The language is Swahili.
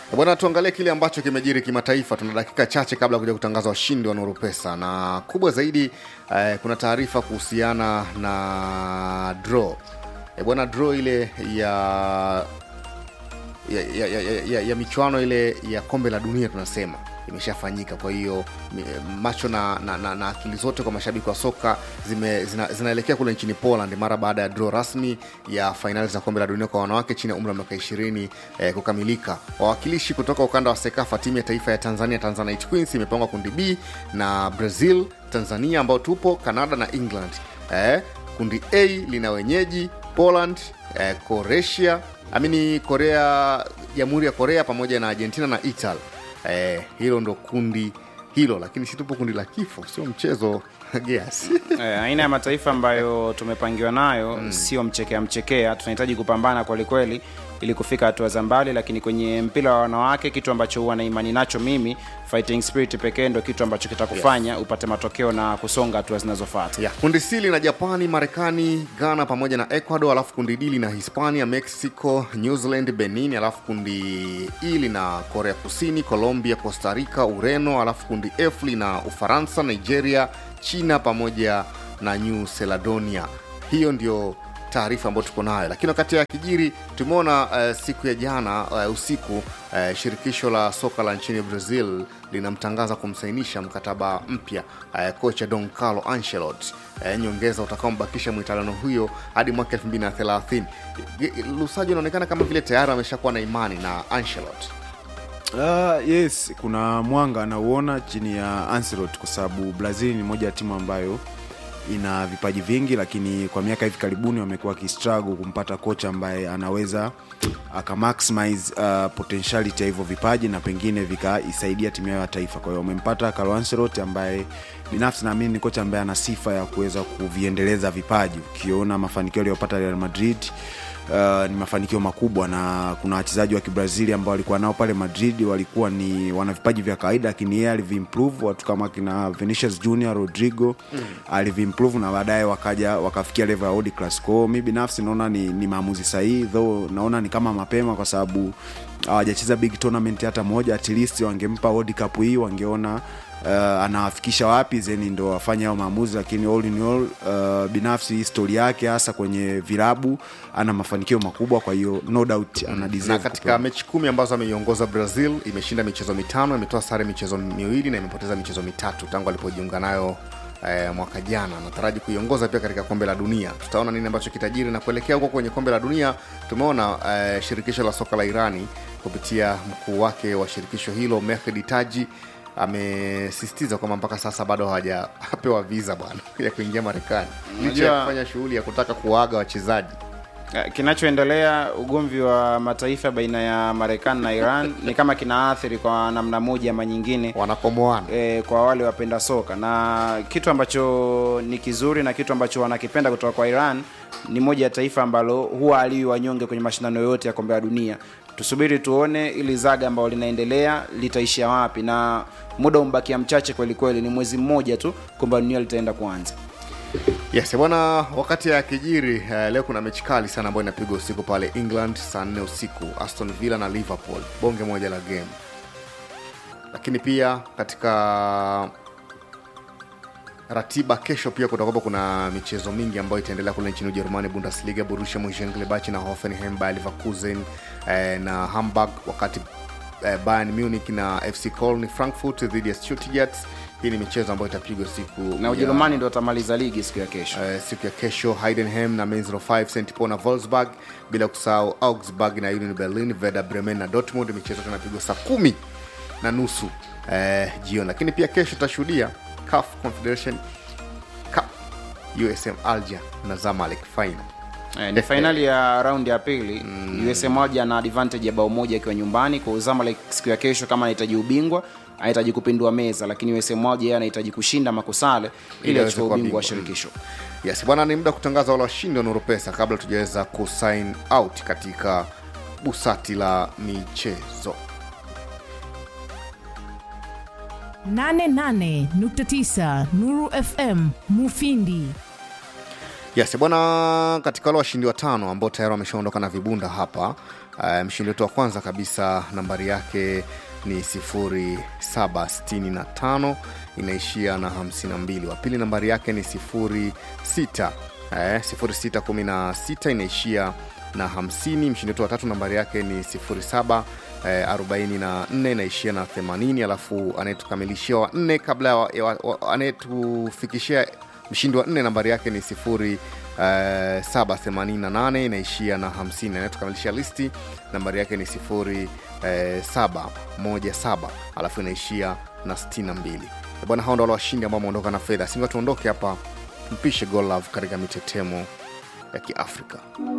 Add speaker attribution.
Speaker 1: Bwana, tuangalie kile ambacho kimejiri kimataifa. Tuna dakika chache kabla ya kuja kutangaza washindi wa Nuru Pesa, na kubwa zaidi eh, kuna taarifa kuhusiana na draw eh, bwana, draw ile ya ya, ya, ya, ya, ya, ya michuano ile ya kombe la dunia tunasema imeshafanyika. Kwa hiyo mi- macho na, na, na, na akili zote kwa mashabiki wa soka zime, zina, zinaelekea kule nchini Poland mara baada ya draw rasmi ya fainali za kombe la dunia kwa wanawake chini ya umri wa miaka 20 eh, kukamilika. Wawakilishi kutoka ukanda wa SEKAFA, timu ya taifa ya Tanzania, Tanzanite Queens imepangwa kundi B na Brazil, Tanzania ambao tupo, Canada na England. Eh, kundi A lina wenyeji Poland, eh, Croatia amini Korea, Jamhuri ya Korea pamoja na Argentina na Italy. Eh, hilo ndo kundi hilo, lakini si tupo kundi la kifo, sio mchezo Geas.
Speaker 2: Eh, aina ya mataifa ambayo tumepangiwa nayo sio mchekea mchekea, tunahitaji kupambana kwelikweli ili kufika hatua za mbali, lakini kwenye mpira wa wanawake, kitu ambacho huwa na imani nacho mimi, fighting spirit pekee ndo kitu ambacho kitakufanya upate matokeo na kusonga hatua zinazofuata.
Speaker 1: ya kundi C lina Japani, Marekani, Ghana pamoja na Ecuador, alafu kundi D lina Hispania, Mexico, New Zealand, Benin, alafu kundi E lina Korea Kusini, Colombia, Costa Rica, Ureno, alafu kundi F lina Ufaransa, Nigeria, China pamoja na New Caledonia. Hiyo ndio taarifa ambayo tuko nayo, lakini wakati ya kijiri tumeona uh, siku ya jana uh, usiku uh, shirikisho la soka la nchini Brazil linamtangaza kumsainisha mkataba mpya uh, kocha Don Carlo Ancelotti uh, nyongeza utakaombakisha mwitaliano huyo hadi mwaka 2030. Ge- Lusajo inaonekana kama vile tayari ameshakuwa na imani na Ancelotti.
Speaker 3: Uh, yes kuna mwanga anauona chini ya Ancelotti kwa sababu Brazil ni moja ya timu ambayo ina vipaji vingi, lakini kwa miaka hivi karibuni wamekuwa wakistruggle kumpata kocha ambaye anaweza akamaximize uh, potentiality ya hivyo vipaji na pengine vikaisaidia timu yao ya taifa. Kwa hiyo wamempata Carlo Ancelotti ambaye binafsi naamini ni kocha ambaye ana sifa ya kuweza kuviendeleza vipaji. Ukiona mafanikio aliyopata Real Madrid Uh, ni mafanikio makubwa na kuna wachezaji wa kibrazili ambao walikuwa nao pale madrid walikuwa ni wana vipaji vya kawaida lakini yeye aliviimprove watu kama kina Vinicius Junior Rodrigo mm. aliviimprove na baadaye wakaja wakafikia level ya world class kwao mi binafsi naona ni, ni maamuzi sahihi though naona ni kama mapema kwa sababu hawajacheza big tournament hata moja at least wangempa world cup hii wangeona uh, anawafikisha wapi zeni ndo wafanye hao maamuzi lakini all in all uh, binafsi histori yake hasa kwenye vilabu ana mafanikio makubwa kwa hiyo no doubt ana
Speaker 1: na
Speaker 3: deserve
Speaker 1: katika
Speaker 3: kupewa.
Speaker 1: mechi kumi ambazo ameiongoza Brazil imeshinda michezo mitano, imetoa sare michezo miwili na imepoteza michezo mitatu tangu alipojiunga nayo eh, mwaka jana. Nataraji kuiongoza pia katika kombe la dunia. Tutaona nini ambacho kitajiri na kuelekea huko kwenye kombe la dunia. Tumeona eh, shirikisho la soka la Irani kupitia mkuu wake wa shirikisho hilo Mehdi Taji amesisitiza kwamba mpaka sasa bado hawajapewa visa bwana ya kuingia Marekani licha ya
Speaker 2: Unajua-
Speaker 1: kufanya shughuli ya kutaka kuwaaga wachezaji.
Speaker 2: Eh, Kinachoendelea, ugomvi wa mataifa baina ya Marekani na Iran ni kama kinaathiri kwa namna moja ama nyingine
Speaker 1: Wanakomoana
Speaker 2: e, kwa wale wapenda soka na kitu ambacho ni kizuri na kitu ambacho wanakipenda kutoka kwa Iran ni moja ya taifa ambalo huwa aliwi wanyonge kwenye mashindano yote ya kombe la dunia. Tusubiri tuone ili zaga ambalo linaendelea litaishia wapi, na muda umbakia mchache kweli kweli, ni mwezi mmoja tu kombe la dunia litaenda kuanza.
Speaker 1: Yes bwana, wakati ya kijiri uh, leo kuna mechi kali sana ambayo inapigwa usiku pale England saa nne usiku, Aston Villa na Liverpool, bonge moja la game. Lakini pia katika ratiba kesho pia kutakuwa kuna michezo mingi ambayo itaendelea kule nchini Ujerumani, Bundesliga, Borussia Mönchengladbach na Hoffenheim, Bayer Leverkusen eh, na Hamburg, wakati eh, Bayern Munich na FC Köln Frankfurt dhidi ya Stuttgart. Hii ni michezo ambayo itapigwa siku
Speaker 2: Na
Speaker 1: ya-
Speaker 2: Ujerumani ndo watamaliza ligi siku ya kesho.
Speaker 1: Eh, siku ya kesho Heidenheim na Mainz 05 St Paul na Wolfsburg, bila kusahau Augsburg na Union Berlin, Werder Bremen na Dortmund. Michezo yote inapigwa saa kumi na nusu eh, jioni. Lakini pia kesho tutashuhudia CAF Confederation Cup, USM Alger na Zamalek final.
Speaker 2: Eh, ni fainali ya raundi ya pili mm. USM moja na advantage ya bao moja akiwa nyumbani kwa Zamalek siku ya kesho, kama anahitaji ubingwa anahitaji kupindua meza, lakini USM moja yeye anahitaji kushinda makusale ili
Speaker 1: Ili aweze
Speaker 2: achukue
Speaker 1: kuwa
Speaker 2: ubingwa wa
Speaker 1: bingwa.
Speaker 2: shirikisho.
Speaker 1: Yes bwana, ni muda wa kutangaza wale washindi wa Nuru Pesa kabla tujaweza kusign out katika busati la michezo.
Speaker 4: 88.9 Nuru FM Mufindi.
Speaker 1: Yes bwana, katika wale washindi watano ambao tayari wameshaondoka na vibunda hapa uh, mshindi wetu wa kwanza kabisa nambari yake ni 0765 inaishia na 52 wa pili nambari yake ni 06 eh, 0616 inaishia na 50 mshindi wetu wa tatu nambari yake ni 07 eh, 44 inaishia na 80 alafu anayetukamilishia wa nne kabla ya wa- ya wa- wa- anayetufikishia mshindi wa nne nambari yake ni 0 Uh, 788 inaishia na 50 anayetukamilisha listi nambari yake ni 0 717 alafu inaishia na 62 bwana hao ndo wale washindi ambao wameondoka na fedha singa tuondoke hapa mpishe golove katika mitetemo ya kiafrika